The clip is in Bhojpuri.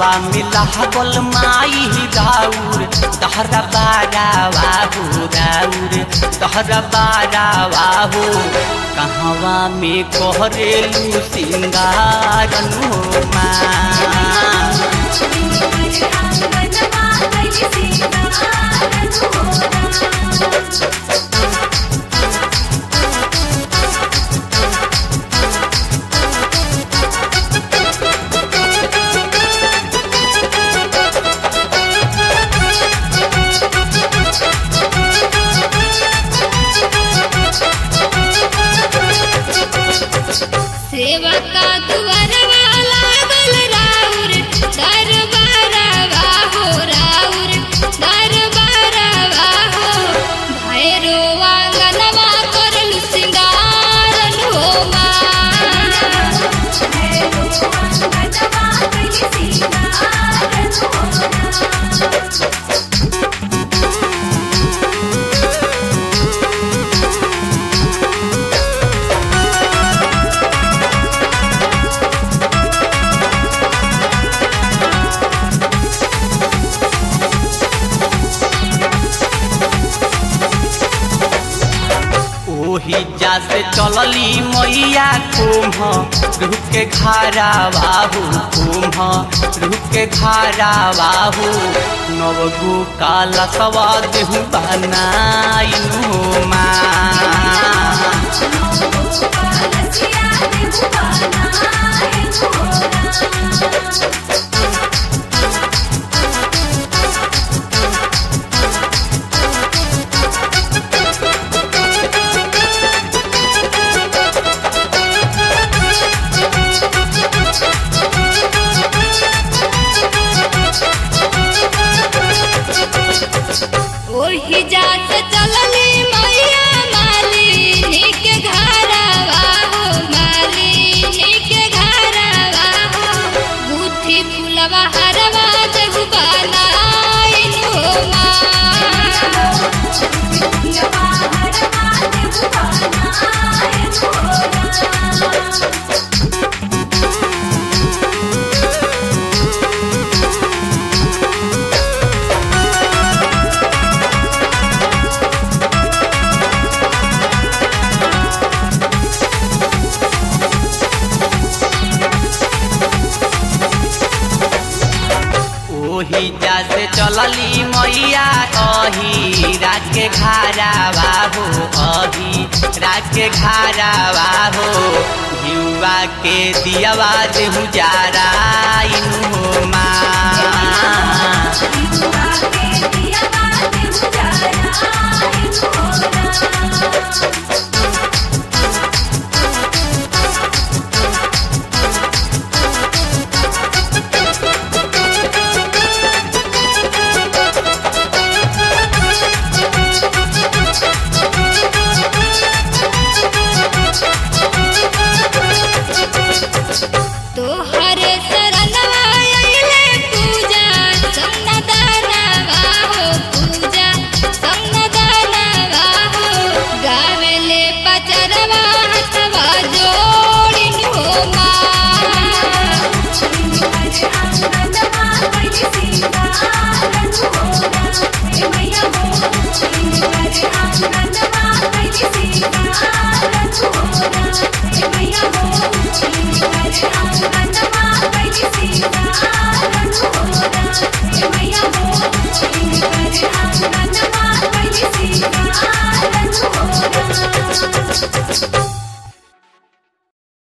कहवा मिला गोल माई दाऊर दहरा बारा बाबू दाऊर दहरा बारा बाबू कहवा में कोहरेलू सिंगार माँ सेवका दुआरवा लागल राउर दरबारवा हो राउर दरबारवा हो भैरो आंगनवा करल सिंगारन हो ओही जा से चलली मैया कुम्ह रूह के खारा बाहू कुम्ह रूह के खारा बाहू नवगु काला सवा देहु बनाइनु माँ ओही जात चलली मैया मालिनी के घरवा हो मालिनी के घरवा हो गुथी फुलवा हरवा जग बनाइन हो ओही जा से चलली मैया अही रात के खारा बाबू अही रात के खारा बाबू हिउआ के दियावा देहु जारा इनु माँ